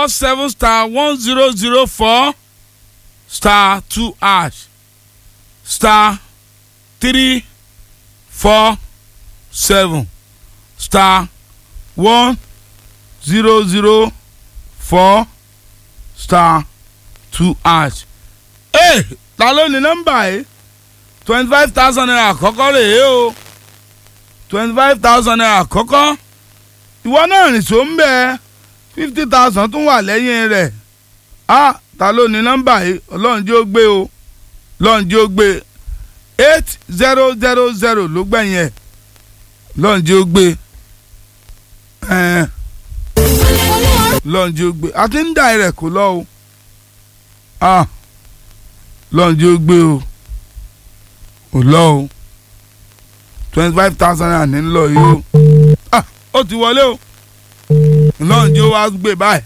four seven star one zero zero four star two hash star three four seven star one zero zero four star two hash. ee ta ló ní nọ́mbà yìí twenty five thousand naira àkọ́kọ́ rèé o twenty five thousand naira àkọ́kọ́ ìwọ náà rìn só ń bẹ fifty thousand tún wà lẹ́yìn rẹ̀ a ta ló ní nọ́mbà yìí ọlọ́run jẹ́ ó gbé o ọlọ́run jẹ́ ó gbé eight zero zero zero ló gbẹ̀yìn ẹ̀ ọlọ́run jẹ́ ó gbé ẹ̀ẹ́n ọlọ́run jẹ́ ó gbé a ti ń dà rẹ̀ kó lọ o a ọlọ́run jẹ́ ó gbé o kò lọ o twenty five thousand naira ní lọ yìí o ah ó ti wọlé o ọlọ́run jẹ́ ó wá gbé báyìí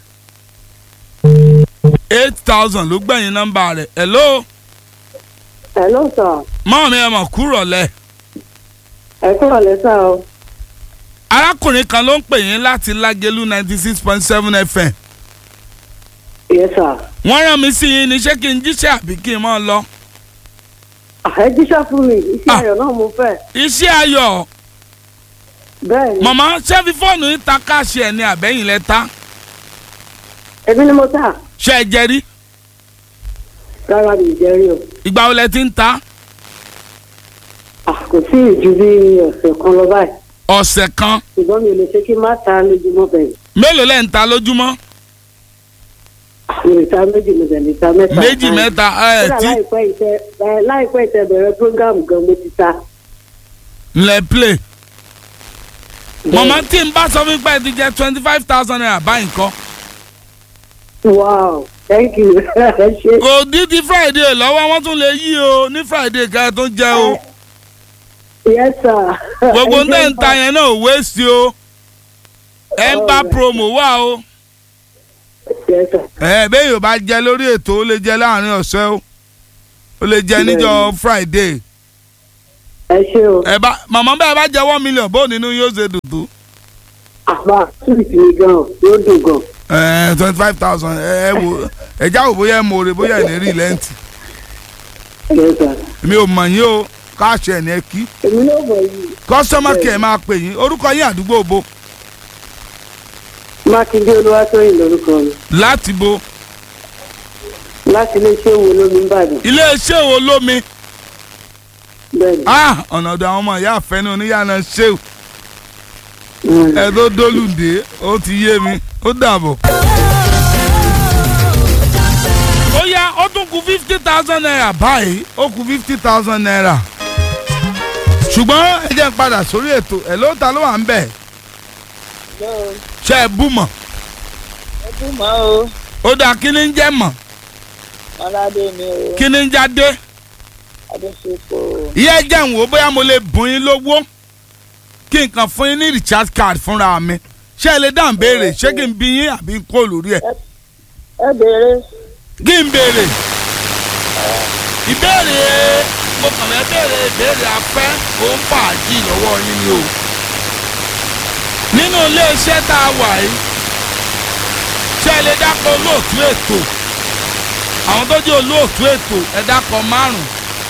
eight thousand ló gbẹ̀yìn nọ́mbà rẹ̀ hello Hello sir. mọ́ mi ẹ̀ mọ̀ kúrọ̀ lẹ̀ Ẹ kúrò lẹ́sà o. arákùnrin kan ló ń pè yín láti lágẹ̀lú ninety six point seven fm Yes sir. wọ́n rán mi sí yín ní ṣé kí n jíṣẹ́ àbí kí n mọ́ lọ. Ẹ jíṣẹ́ fún mi, iṣẹ́ Ah. ayọ̀ náà mo fẹ́. iṣẹ́ ayọ̀ Bẹ́ẹ̀ ni, màmá ṣé fi fóònù yín ta káàṣì ẹ̀ ní àbẹ́yìn lẹ́ta èmi ni mo tà. ṣé ẹ jẹ rí Rárá mi ì jẹ́ rí o. ìgbà wo lẹ ti ń ta À kò sí ìju bí ọ̀sẹ̀ kan lọ báyìí. ọ̀sẹ̀ kan Ṣùgbọ́n mi ò lè ṣe kí n má ta lójúmọ́ bẹ̀rẹ̀. mélòó lẹ́ ń ta lójúmọ́ Mi ò ta méjì mo tẹ̀lé ta mẹ́ta. méjì mẹ́ta ẹ̀ Kódà tí láìpẹ́ ìtẹ ẹ, láìpẹ́ ìtẹ bẹ̀rẹ̀ prógámù gan mo ti ta. lẹ play màmá tí n bá sọ fún pé ẹ ti jẹ twenty five thousand naira báyìí kọ́ Wow, thank you. Ẹ ṣe. kò dín ti friday lọ́wọ́ wọ́n tún lè yí o ní friday kẹ́ ẹ tó jẹ o Yes sir. gbogbo Ẹ ń ṣé tẹ̀ ń ta yẹn náà ò waste o ẹ ń bá promo wà o. Yes sir. ẹ bẹ́ẹ̀ yóò bá jẹ lórí ètò ó lè jẹ láàrin ọ̀sẹ̀ o ó lè jẹ níjọ́ friday Ẹ ṣé o. ẹ bá màmá bẹ́ẹ̀ bá jẹ one million bó nínú yóò ṣe dùdú Àbá sùwìtì mi gan yóò dùn gan. ẹ twenty five thousand ẹ ẹ wò ẹ já wò bóyá ẹ mọ òrè bóyá ẹ ní rí lẹ́ǹtì Yes sir. mi ò mọ̀ yín o káàṣì ẹ̀ ní ẹ kí Èmi náà mọ̀ yìí. customer care máa pè yín orúkọ yín àdúgbò bo Mákindé Olúwatóyìn lórúkọ mi. láti bo Láti iléeṣẹ́ wo lómi ń bàdàn. iléeṣẹ́ wo lómi Bẹ́ẹ̀ni. ah ọ̀nà ọ̀dọ̀ àwọn ọmọ ìyá àfẹ́ni oníyànà ṣéwù Mm. ẹ tó dólùdé ó ti yé mi ó dàbọ̀. ó yá ó tún kù fifty thousand naira báyìí ó kù fifty thousand naira ṣùgbọ́n ẹ jẹ́ n padà sórí ètò ẹ̀ ló ta ló wà ń bẹ̀ ṣe é bú mọ̀ ọdún mọ́ o ó dáa kí ni ń jẹ́ mọ̀ aládé mi o kí ni ń jáde adéṣepọ̀ ìyá ẹ jẹ́ ń wò ó bóyá mo lè bùn yín lówó kí n kàn fún yín ní recharge card fúnra mi ṣé ẹ lè dáhùn béèrè ṣé kí n bí yín àbí kó lórí ẹ̀ ẹ béèrè kí n béèrè ìbéèrè mo kàn fẹ́ béèrè ìbéèrè afẹ́ òun fàájì lọ́wọ́ yín ni o nínú iléeṣẹ́ tá a wà yìí ṣé ẹ lè dákọ̀ olóòtú ètò àwọn tó jẹ́ olóòtú ètò ẹ dákọ̀ márùn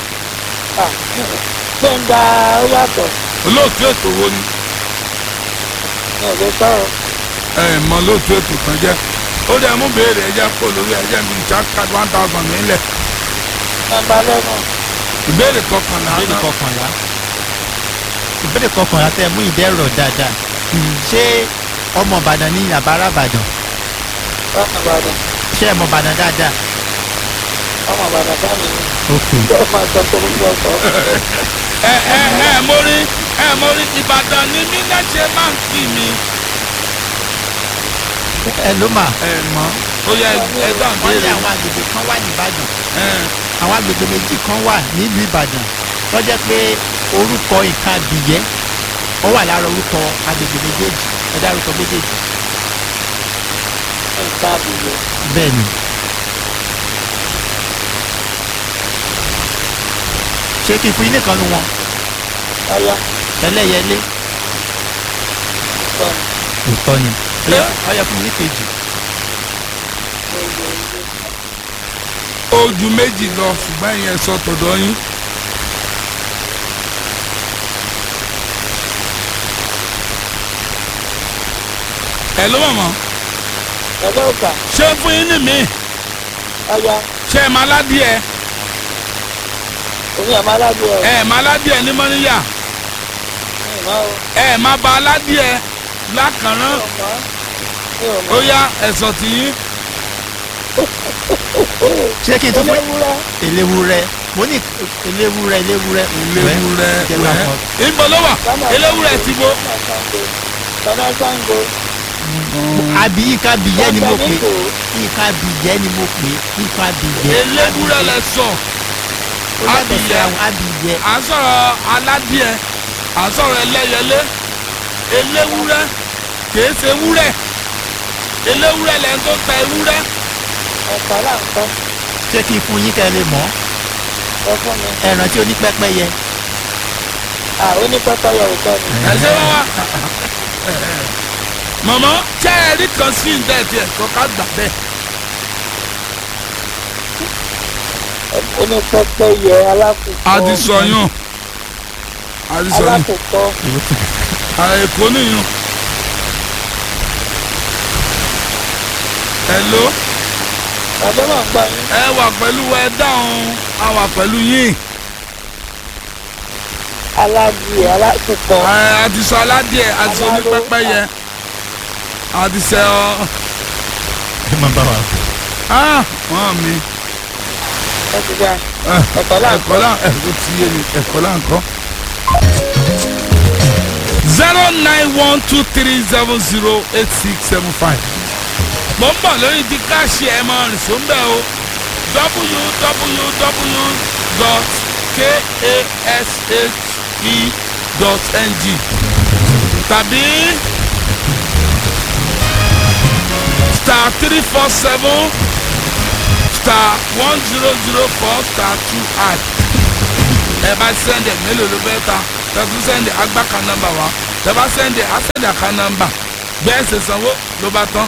gbẹ̀ngà ó yàtọ̀ olóòtú ètò wo ni ní ọ̀dọ̀ sọ̀rọ̀ ẹ mọ olóòtú ètò kan jẹ́ ó dẹ̀ mú béèrè ẹ jẹ́ kó lórí ẹ jẹ́ bí chat card one thousand nílẹ̀ nàmbà lẹ́nu ìbéèrè kọkànlá ìbéèrè náà kọkànlá ìbéèrè kọkànlá tẹ mú ìdẹ́rọ̀ dáadáa ṣé ọmọ ìbàdàn ní àbára ìbàdàn ọmọ ìbàdàn ṣé ẹ mọ ìbàdàn dáadáa. ọmọ ìbàdàn sáàmì ni ok ó máa sọ pé gbogbo ọkọ̀ ẹ ẹ ẹ mórí ẹ mórí ìbàdàn ni mí náà ṣe máa ń kí mi. ẹ ló mà ẹ mọ ó yẹ ẹ dáhùn wọ́n ní béèrè àwọn agbègbè kan wà ní ìbàdàn ẹ àwọn agbègbè méjì kan wà nílùú ìbàdàn tó jẹ́ pé orúkọ nǹkan abìyẹ́ ó wà lára orúkọ agbègbè méjèèjì ẹ dárúkọ méjèèjì nǹkan àbúrò bẹ́ẹ̀ ni. ṣé kí n fún yín nìkan nu wọn ọyá ẹlẹ́yẹlé sọ̀rọ̀ òótọ́ ni Ọya- ọyọ fún mi ní kejì ó ju méjì lọ ṣùgbọ́n ìyẹn sọ tọ̀dọ̀ yín. ẹ ló mọ̀ mọ́ ẹgbẹ́ òkà ṣé fún yín ní mi ọ̀ya ṣé ẹ máa ládìẹ omi àmọ́ aládùn ẹ̀ ẹ máa ládìẹ ní mọ́níyà mi ò mọ̀ o ẹ máa ba aládìẹ lákàrán mi ò mọ̀ mi ò ó mọ̀ yá ẹ̀sọ̀ tì yín ṣé kí n tó fún eléwúrẹ́ eléwúrẹ́ mo ní eléwúrẹ́ eléwúrẹ́ eléwúrẹ́ jẹ́ ká mọ̀. wẹ́ ìbọn ló wà eléwúrẹ́ ti bo tọ́lá sango àbí ìka bìyẹ́ ni mo pè ìka bìyẹ́ ni mo pè ìka bìyẹ́. eléwúrẹ́ lẹ sọ ó yàtọ̀ sí abìyẹ́. àwọn abìyẹ́. à ń sọ̀rọ̀ aládìẹ à ń sọ̀rọ̀ ẹlẹ́yẹlé eléwúrẹ́ kìí ṣe ewúrẹ́ eléwúrẹ́ lẹ́yìn tó ta ewúrẹ́ ẹ̀ka láǹkọ́ ṣé kí n fún yín kẹ́ ẹ lè mọ̀ ẹ fún mi ẹran tí onípẹ́pẹ́yẹ à ó ní pẹ́pẹ́ yẹ òótọ́ ni ẹ̀ṣẹ́ wá wá mọ̀mọ́ ṣé ẹ rí kan sí ìdá ẹ̀ tí ẹ̀ kọ́ ká gbà bẹ́ẹ̀ ó ní pẹ́pẹ́ yẹ alákòókò àdìsọ̀yàn àdìsọ̀yàn alákòókò èkó nìyàn hello ẹgbẹ́ náà gbà yín ẹ wà pẹ̀lú ẹ dáhùn a wà pẹ̀lú yín aládìẹ alákòókò ẹ àdìsọ aládìẹ àdìsọ onípẹ́pẹ́yẹ àdìsẹ ọ ẹ máa bá wa. ah wọn mi ẹ ti gbà ẹ, ẹ̀kọ́ láǹkọ́ ẹ̀kọ́ là ẹ̀kọ́ ti yé mi ẹ̀kọ́ là ń kọ́. zero nine one two three seven zero eight six seven five. mo ń bọ̀ lórí ti káàṣì ẹ̀ mọ́ rìnsó ń bẹ̀ o www.kashe.ng tàbí star three four seven star one zero zero four star two add ẹ bá sẹ́ndẹ̀ mélòó ló fẹ́ ta tẹ̀tù sẹ́ndẹ̀ agbáka nọ́mbà wa tẹ̀ bá sẹ́ndẹ̀ asẹ́ndẹ̀ àká nọ́mbà bẹ́ẹ̀ ṣe sanwó ló bá tán.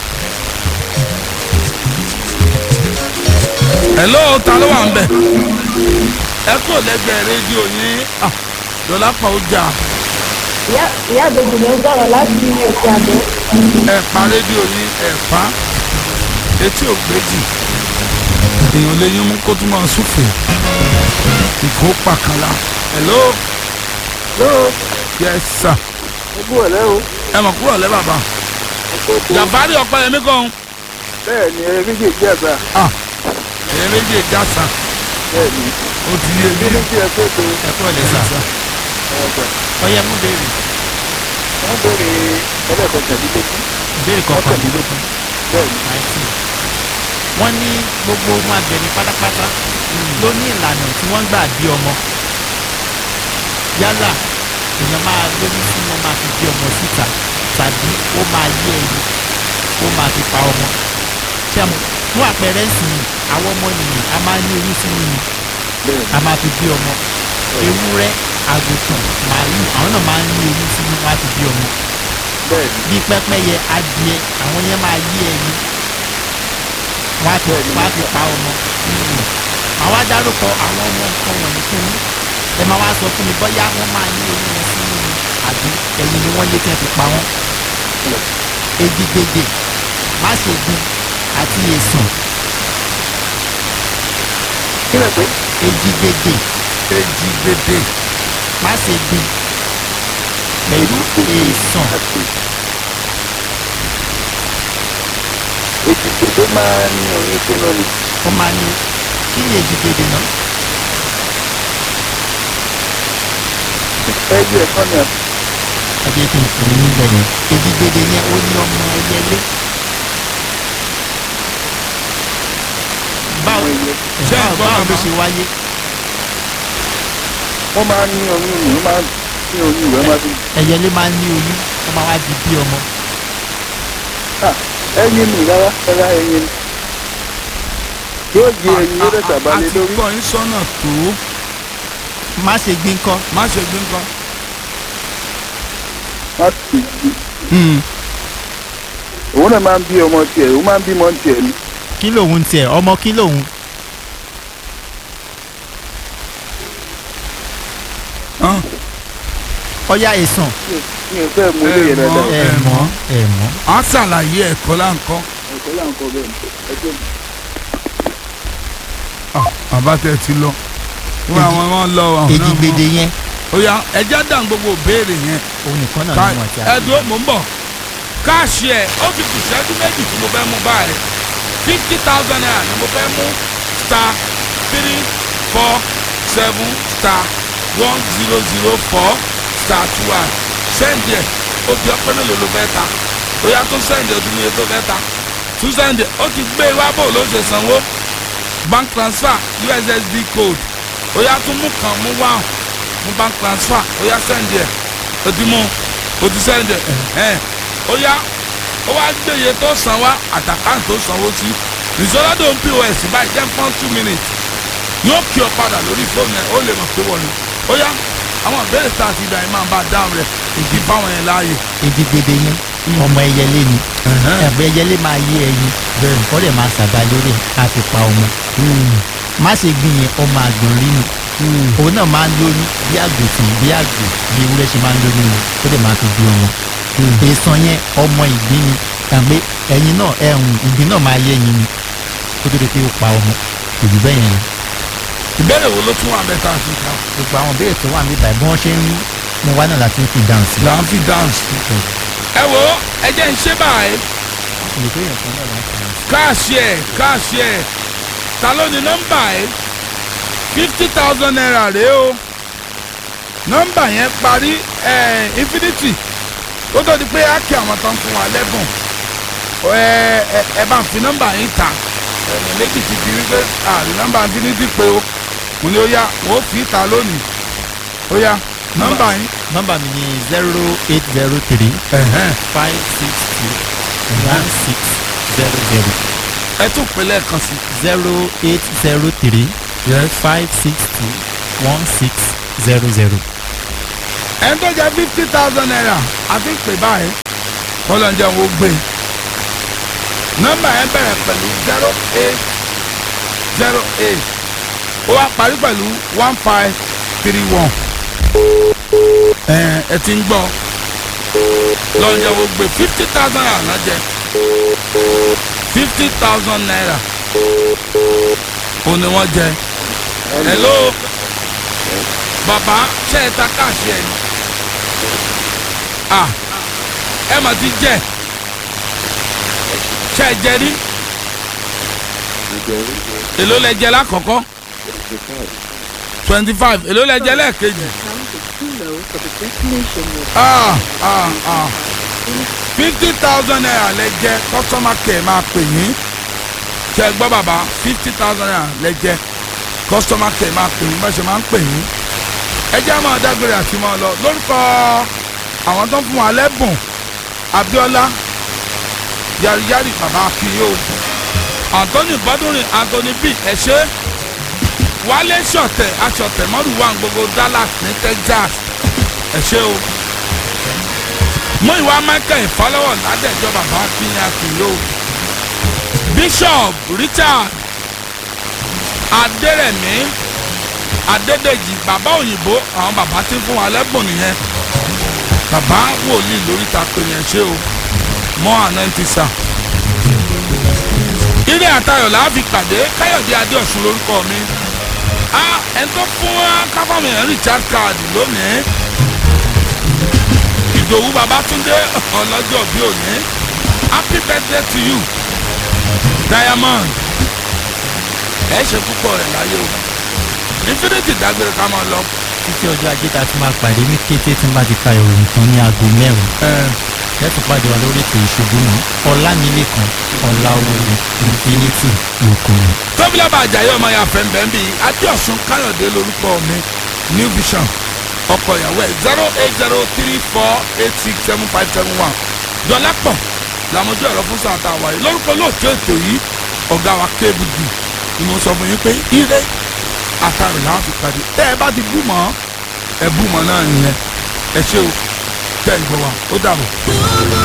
hello ta ló wà ń bẹ̀ ẹ kò lẹ́gbẹ̀ẹ́ rédíò yín ah, lọ́lá pa ó jà ìyá ìyá àbèjì ló ń sọ̀rọ̀ láti òkè àdó. ẹ pa rédíò yín ẹ pa etí ò gbéjì èèyàn lè yín mú kó tún máa súfè ìkó pàkàlà hello lóò yes sir ojú ọ̀lẹ́ o ẹ mọ̀ kúrò lẹ́ bàbá ẹ̀kọ́ tó jàmbárí ọ̀pẹ yẹn mi kàn bẹ́ẹ̀ ni ẹ méjèèjì àgbà ah ẹ̀yẹ méjì jásà bẹ́ẹ̀ ni ó ti yé mi méjèèjì ẹ̀kọ́ tó ẹ kúrò lè sà ọ̀gbà ọyẹ mú béèrè wọ́n bèrè ẹlẹ́kọ̀ọ́kẹ̀dínlógún béèrè kọkàndínlógún bẹ́ẹ̀ ni nineteen wọ́n ní gbogbo ohun àgbẹ̀ni pátápátá ló ní ìlànà tí wọ́n gbà bí ọmọ yálà èèyàn máa lóyún sí wọn máa fi bí ọmọ síta tàbí ó máa yé ẹyin ó máa fi pa ọmọ ṣẹ́mu fún àpẹẹrẹ ìsìn àwọn ọmọ nìyẹn a máa ní oyún sínú ni bẹ́ẹ̀ a máa fi bí ọmọ ewúrẹ́ àgùntàn màálù àwọn náà máa ń ní oyún sínú wọn á fi bí ọmọ bẹ́ẹ̀ ni bí pẹ́pẹ́yẹ adìẹ àwọn yẹn máa yé ẹyin wọ́n á fi wọ́n á fi pa ọmọ nínú rẹ̀ àwọn adárúkọ àwọn ọmọ nǹkan wọ̀nyí fún yín ẹ máa wá sọ fún mi bóyá wọ́n máa ní oyún wọn sínú ni àbí ẹyin ni wọ́n yé kí wọ́n fi pa wọ́n ejigbede máṣegun àti èsàn kí lè pé ejigbede èjì gbèdé máṣegun pẹ̀lú èsàn ètùtù tó máa ń ní oyún sínú ni wọ́n máa ní kí ni ejigbede náà ẹyẹ ẹ̀kọ́ ni ẹ jẹ́ kí n fún yín níbẹ̀ yẹn ejigbede yẹn ó ní ọmọ ẹyẹlé báwo Ṣé ẹ báwo gbọ́ báwo ló bàbá? ṣe wáyé wọ́n máa ń ní oyún ni wọ́n máa ń ní oyún ìwé máa fi ẹyẹlé máa ń ní oyún ó máa wá di bí ọmọ Ah, ẹyin mi rárá rárá ẹyin ni yóò di ẹyin yóò dẹ̀ sàbálẹ̀ àti lórí kọ́ yín sọ́nà tó má ṣe gbín kọ́ má ṣe gbé nǹkan. wọ́n ti di òun náà máa ń bí ọmọ tiẹ̀ òun máa ń bímọ tiẹ̀ ni kí lòun tiẹ̀ ọmọ kí lòun hàn, ọ̀ya ẹ̀sán mi ò fẹ́ mú ilé yẹn Ẹ mọ̀. dáadáa ẹ̀ mọ́ ẹ̀ mọ́ á ṣàlàyé ẹ̀kọ́ láǹkọ́. ẹ̀kọ́ là ń kọ́ bẹ́ẹ̀ ẹjọ́ mi. Ah, bàbá tẹ ti lọ wọn àwọn wọn lọ àwọn náà èjìgbèdè yẹn mọ. ó yá ẹjẹ dàn gbogbo béèrè yẹn òun nìkan náà ká ni wọ́n ti àgbẹ̀. ẹdùn mò ń bọ̀ káàṣì ẹ̀ ó fi kù sẹ́dún méjì tí mo fẹ́ mú báyìí fifty thousand naira ni mo fẹ́ mú star three four seven star one zero zero four star two one sẹ́ǹdì ẹ̀ ó di ọpẹ́ mélòó ló fẹ́ ta ó yá tó sẹ́ǹdì ọdún mi tó fẹ́ ta tún sẹ́ǹdì ó ti gbé wá bò ló ṣe sanwó bank transfer ussd code ó yá tún mú kan mú wá mú bank transfer ó yá sẹ́ǹdì ẹ̀ ó ti mú ó ti sẹ́ǹdì ẹ̀ ẹ̀ ó yá ó wá gbé iye tó san wá àtàkàn tó sanwó sí ìṣọ́ládò ń pos báyìí jẹ́ fún two minutes yóò kí ọ padà lórí fóònù ẹ̀ ó lè mọ̀ pé wọ́n ni ó yá àwọn ìbéèrè tá a ti dà ẹ̀ máa bá a dáhùn rẹ̀ ìdí fáwọn yẹn láàyè. èjìgbèdè yẹn ọmọ ẹyẹlé ni ẹ̀bùn ẹyẹlé máa yé ẹyin ó dẹ̀ máa ṣàgbá lórí ẹ̀ á fi pa ọmọ má ṣe gbìn yẹn ọmọ àgbọ̀n rí ni òun náà máa ń lóyún bí àgùntàn bí àgbò bí ewúrẹ́ ṣe máa ń lóyún ni ó dẹ̀ máa fi bí ọmọ èèsàn yẹn ọmọ ìgbín ni tàbí ẹyin náà ẹ̀hún ìgbín náà máa yé ẹyin ni kó tó di pé ó pa ọmọ kò jù bẹ́ẹ̀ yẹn lọ ìbéèrè wo ló tún wà bẹ́ẹ̀ tá a ti kà gbogbo àwọn béèrè tó wà níbà bí wọ́n ṣe ń mú wá náà láti ń fi dáhùn sí. là ń fi dáǹsì. ẹ wo ẹ jẹ́ ń ṣe báyìí ìlú tó yàn fún náà láti dáhùn sí. káàṣì ẹ̀ káàṣì ẹ̀ ta ló ní nọ́mbà ẹ̀ fifty thousand naira rèé o nọ́mbà yẹn parí ẹ̀ infinity ó tó di pé á kí àwọn tó ń fún wa lẹ́bùn ẹ ẹ ẹ bá ń fi nọ́mbà yín ta ẹ̀yìn méjì ti di wípé àrí nọ́mbà infinity pé o mo ní ó yá wọ́n ó fi ta lónìí ó yá nọ́mbà yín nọ́mbà mi ni zero eight zero three ẹ̀hẹ́n, five six two one six zero zero ẹ tún pè lẹ́ẹ̀kan sí zero eight zero three five six two one six zero zero. ẹni tó jẹ fifty thousand naira àti pè báyìí kọlọ́njẹ́ wo gbé nọ́mbà yẹn bẹ̀rẹ̀ pẹ̀lú zero eight zero eight ó wá parí pẹ̀lú one five three one ẹ ẹ ti ń gbọ́ lọ́njẹ́ wo gbé fifty thousand naira náà jẹ fifty thousand naira ó ní wọ́n jẹ hello bàbá ṣe é ta káàṣì ẹ̀ ni ah ẹ mà ti jẹ ṣe é jẹ rí èló lẹ jẹ lákọ̀ọ́kọ́ twenty five èló lẹ jẹ lẹ́ẹ̀kejì ah ah ah fifty thousand naira lẹ jẹ customer care máa pè yín ṣe é gbọ́ bàbá fifty thousand naira lẹ jẹ customer care máa pè yín bá ṣe máa ń pè yín ẹ jẹ́ àmọ́ dágbére àti mọ́ ọ lọ lórúkọ àwọn tó ń fún wa lẹ́bùn Abíọ́lá yariyari bàbá akiyo Anthony Bọ́dúnrin Anthony b ẹ̀ṣẹ́ Wálé ṣọ̀tẹ̀ aṣọ̀tẹ̀ mọ́rùwá gbogbo Dallas ní Texas ẹ̀ṣẹ́ o mú ìwà Michael ìfọlọ́wọ́ ládẹ́jọ́ bàbá akiyo akiyo Bishop Richard Adérẹ̀mí adédèjì bàbá òyìnbó àwọn bàbá tí ń fún wa lẹ́bùn nìyẹn bàbá wòlíì lórí ta pé yẹn ṣé o mọ́ àná ti sà. ilé àtayọ̀ là á fi pàdé káyọ̀dé adéọ̀sùn lórúkọ mi a ẹni tó fún wa káfáàmì ẹ̀ richard card lónìí ìdòwú babátúndé ọlọ́jọ́ bí òní happy birthday to you diamond ẹ ṣe púpọ̀ rẹ̀ láyé o infinity dágbére ká máa lọ. títí ọjọ́ ajé ta ti máa pàdé ní kété tí n bá ti ka ìròyìn tán ní aago mẹ́rin lẹ́tọ̀ pàdé wa lórí ètò ìṣubú náà ọ̀làmìlẹ́kan ọ̀làwọ̀lẹ̀ infinity lókun. tóbilọ́ba àjàyè ọmọ ya fẹ́ǹbẹ́ ń bí adéọ̀sùn káyọ̀dé lórúkọ mi new vision ọkọ̀ ìyàwó ẹ̀ zero eight zero three four eight six seven five seven one dọ́lápọ̀ làmójú ẹ̀rọ fún sàtà wáyé lórúkọ lóòótọ́ ètò yìí ọ̀gá wa kébùgì ni mo sọ fún yín pé ire àtàrò làwọn fi pàdé tẹ́ ẹ bá ti bú mọ́ ẹ bú mọ́ náà nìyẹn ẹ ṣé o tẹ́ ẹ gbọ́ wa ó dàbọ̀.